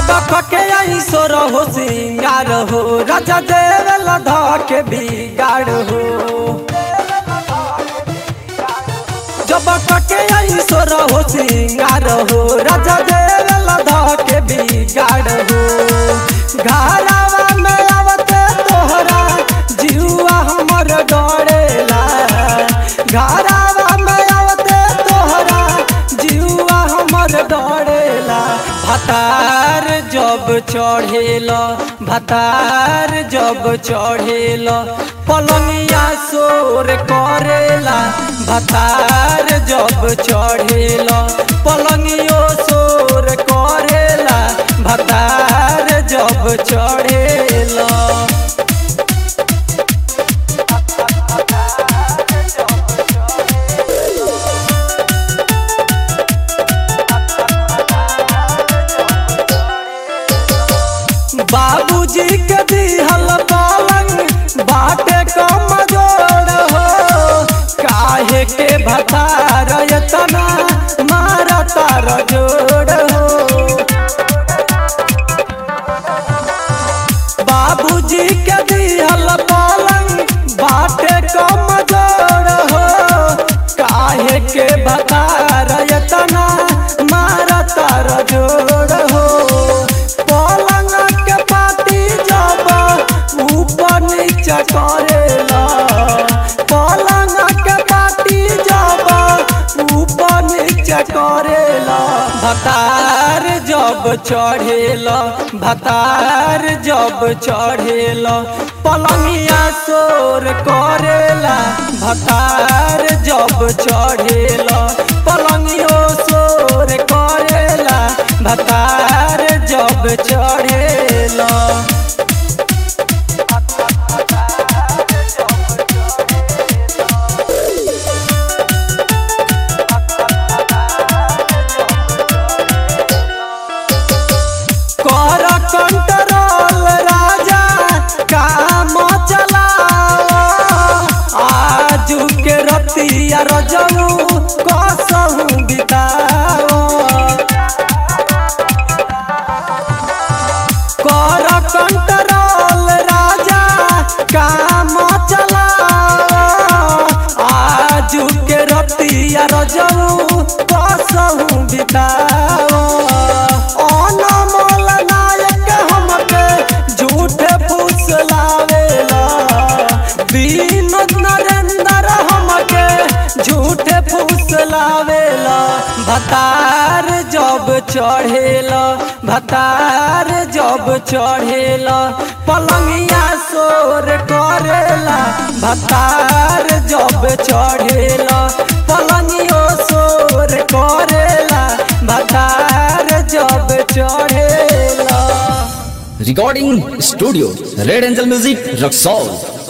जब कके आई सोर हो सिंगार हो राजा देवल धके बिगाड़ हो जब कके आई सोर हो सिंगार हो राजा देवल धके बिगाड़ हो घरावा में आवते तोहरा जीवा हमर डरेला घरावा में आवते तोहरा जीवा हमर डरेला भतार जब चढ़ेला भतार जब चढ़ेला पलंगिया शोर करेला भतार जब चढ़ेला पलंगियो शोर करेला भतार जब चढ़ेला बाबूजी के दिहल पलंग बाटे कम जोड़ हो काहे के भतार एतना मारा तार जोड़ हो बाबूजी के दिहल पलंग बाटे कम जोड़ हो काहे के भतार एतना मारा तार जोड़ हो पलंग के पाटी जब ऊपर नीचे करेला पलंग के पाटी जब ऊपर नीचे करेला भतार जब चढ़ेला भतार जब चढ़ेला पलंगिया शोर करेला भतार जब चढ़ेला पलंगियो शोर करेला भतार जब चढ़ेला कर कंट्रोल राजा काम चलाओ आजू के रतिया रजऊ कसहू बिताओ कर कंट्रोल राजा काम चलाओ आजू के रतिया रजऊ कसहू बिताओ अनमोल नायक हमके झूठे फुसलावेला विनोद नरेंद्र हमके झूठे फुसलावेला भतार जब चढ़ेला भतार जब चढ़ेला पलंगिया शोर करेला भतार जब चढ़ेला पलंगियो शोर करेला भतार जब चढ़ेला Recording Studio Red Angel Music Roxol